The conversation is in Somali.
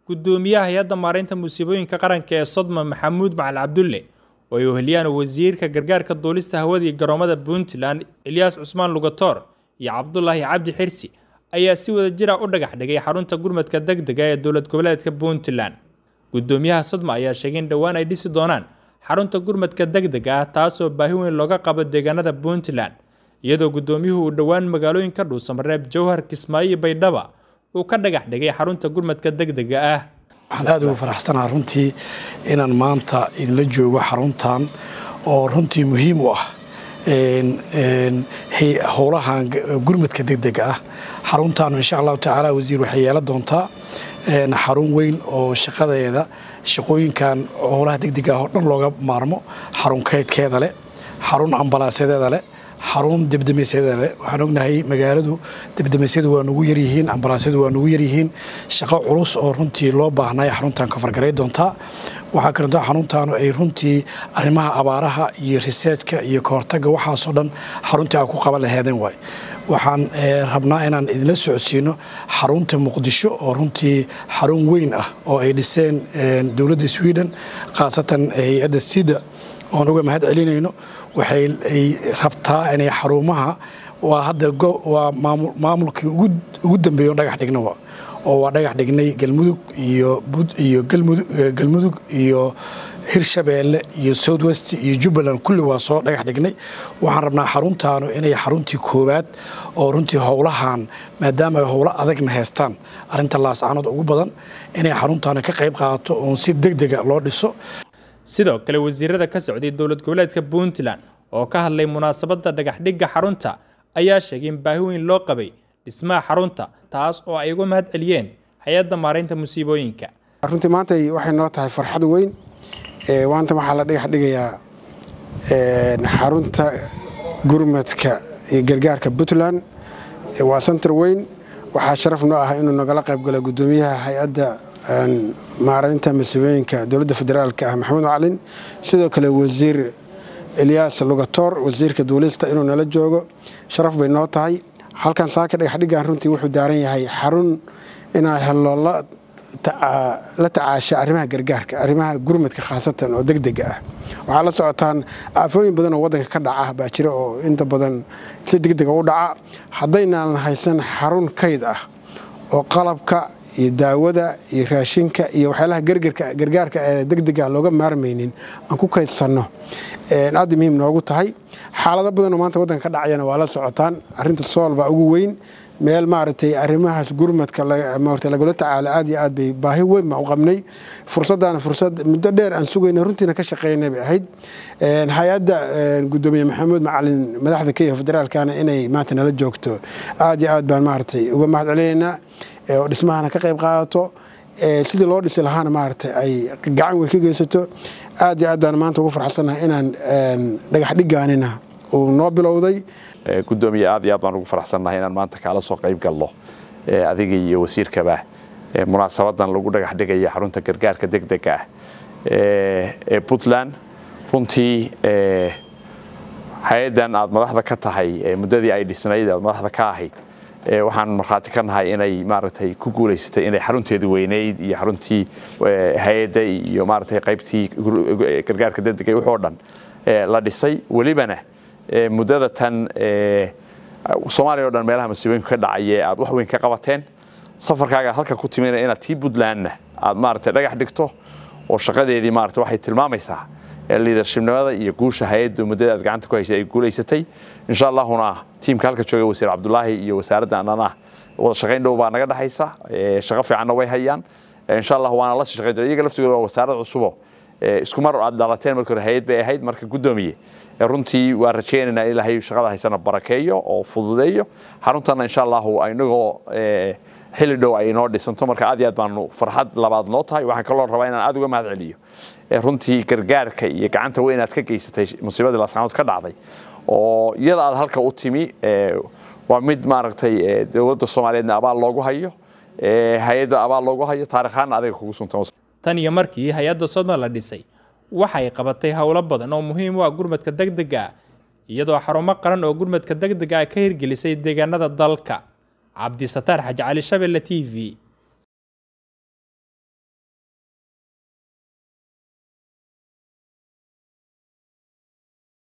gudoomiyaha hay-adda maareynta musiibooyinka qaranka ee sodma maxamuud macali cabdulle oo ay weheliyaan wasiirka gargaarka duulista hawada iyo garoomada puntland elyaas cusmaan lugatoor iyo cabdulaahi cabdi xirsi ayaa si wada jira u dhagax dhigay xarunta gurmadka degdega ee dowlad goboleedka puntland gudoomiyaha sodma ayaa sheegay in dhowaan ay dhisi doonaan xarunta gurmadka degdega ah taasoo baahi weyn looga qabo deegaanada puntland iyadoo gudoomiyuhu uu dhowaan magaalooyinka dhuusamareeb jowhar kismaayo iyo baydhaba uu ka dhagax dhigay xarunta gurmadka degdega ah waxaan aad ugu faraxsanaha runtii inaan maanta idinla joogo xaruntan oo runtii muhiim u ah howlahan gurmadka degdega ah xaruntan insha allahu tacaala wasiir waxay yeelan doontaa xarun weyn oo shaqadeeda shaqooyinkan howlaha degdega ah oo dhan looga maarmo xarun kaydkeeda leh xarun ambalaasadeeda leh xarun debdemaysyada leh waxaan ognahay magaaladu debdemasyadu waa nugu yaryihiin ambalaasyadu waa nugu yaryihiin shaqo culus oo runtii loo baahnay xaruntan ka fargaray doontaa waxaa kalento xaruntaanu ay runtii arrimaha abaaraha iyo riseejka iyo kahortaga waxaasoo dhan xaruntii aan ku qaban laheedeen waay waxaan rabnaa inaan idinla socodsiino xarunta muqdisho oo runtii xarun weyn ah oo ay dhiseen dowladda sweden khaasatan hay-adda sida oon uga mahad celinayno waxay ay rabtaa inay xarumaha waa hadda waa maamulkii ugu dambeeya o dhagax dhigna oo waa dhagax dhignay galmudug iyo iyo galmudug iyo hirshabeelle iyo south west iyo jubbaland kulli waa soo dhagax dhignay waxaan rabnaa xaruntaanu inay xaruntii koowaad oo runtii howlahan maadaama ay howlo adagna haystaan arrinta laascaanood ugu badan inay xaruntaanu ka qayb qaadato oon si degdega loo dhiso sidoo kale wasiirada ka socday dowlad goboleedka puntland oo ka hadlay munaasabadda dhagaxdhigga xarunta ayaa sheegay in baahi weyn loo qabay dhismaha xarunta taas oo ay uga mahad celiyeen hay-adda maareynta musiibooyinka runtii maanta waxay noo tahay farxad weyn maanta waxaa la dhagax dhigayaa xarunta gurmadka iyo gargaarka puntland waa santar weyn waxaa sharaf noo ah inuu nagala qaybgalo gudoomiyaha hay-adda maareynta musiibooyinka dowladda federaalka ah maxamuud macalin sidoo kale wasiir elyaas lugatoor wasiirka duulista inuu nala joogo sharaf bay noo tahay halkan saaka dhagaxdhigan runtii wuxuu daaran yahay xarun inaa helo la tacaasha arrimaha gargaarka arrimaha gurmadka khaasatan oo degdega ah waxaa la socotaan aafooyin badan oo waddanka ka dhaca baa jira oo inta badan si degdega u dhaca haddaynaan haysan xarun kayd ah oo qalabka iyo daawada iyo raashinka iyo waxyaalaha gargaarka ee degdega looga maarmaynin aan ku kaydsanno aada muhiim noogu tahay xaalado badanoo maanta waddanka ka dhacayana waa la socotaan arrinta sool baa ugu weyn meel maaragtay arrimahaas gurmadka lagula tacaalo aad iyo aad bay baahi weyn baan u qabnay fursaddaana fursad muddo dheer aan sugayna runtiina ka shaqeynay bay ahayd hay-adda gudoomiye maxamuud macalin madaxda kenya federaalkana inay maanta nala joogto aad iyo aad baan maaragtay uga mahad celinaynaa oo dhismahana ka qayb qaadato sidii loo dhisi lahaana maaragtay ay gacan weyn ka geysato aad iyo aad baan maanta ugu farxsannahay inaan dhagax dhigaanina uu noo bilowday gudoomiye aad iyo aad baan ugu faraxsannahay inaan maanta kaala soo qayb galno adiga iyo wasiirkaba munaasabadan lagu dhagax dhigaya xarunta gargaarka degdega ah ee puntland runtii hay-addan aad madaxda ka tahay muddadii ay dhisnayd aad madaxda ka ahayd waxaan markhaati ka nahay inay maaragtay ku guulaysatay inay xarunteedu weynayd iyo xaruntii hay-adda iyo maaragtay qaybtii gargaarka degdega wuxoo dhan la dhisay welibana muddada tan soomaaliya o dhan meelaha masiibooyinku ka dhacaya aad wax weyn ka qabateen safarkaaga halka ku timina inaad tii puntlandna aad maaragtay dhagax dhigto oo shaqadeedii maaragtay waxay tilmaamaysaa liidarshibnimada iyo guusha hay-addu muddada aad gacanta ku haysay ay guulaysatay insha allahuna tiimka halka jooga wasiir cabdulaahi iyo wasaaradda annana wada shaqayn dhow baa naga dhexaysa shaqo fiicanna way hayaan insha allah waana la sii shaqayn doona iyaga laftigooda waa wasaarad cusubo isku mar aad dhalateen markii hore hay-ad bay ahayd marka guddoomiye runtii waa rajaynaynaa ilaahay shaqada haysana barakeeyo oo fududeeyo xaruntanna insha allahu inagoo xilli dhow ay inoo dhisanto marka aad iyo aad baanu farxad labaad noo tahay waxaan kaloo rabaa inaan aad uga mahad celiyo runtii gargaarka iyo gacanta weyn aad ka geysatay musiibadii laascaanood ka dhacday oo iyada aad halka u timi waa mid maaragtay dowladda soomaaliyeedna abaal loogu hayo hay-adda abaal loogu hayo taarikhaanna adiga kugu suntan tan iyo markii hay-adda sodma la dhisay waxay qabatay howlo badan oo muhiim u ah gurmadka degdega ah iyadoo xarumo qaran oo gurmadka degdega ah ka hirgelisay deegaanada dalka cabdisataar xaji cali shabelle t v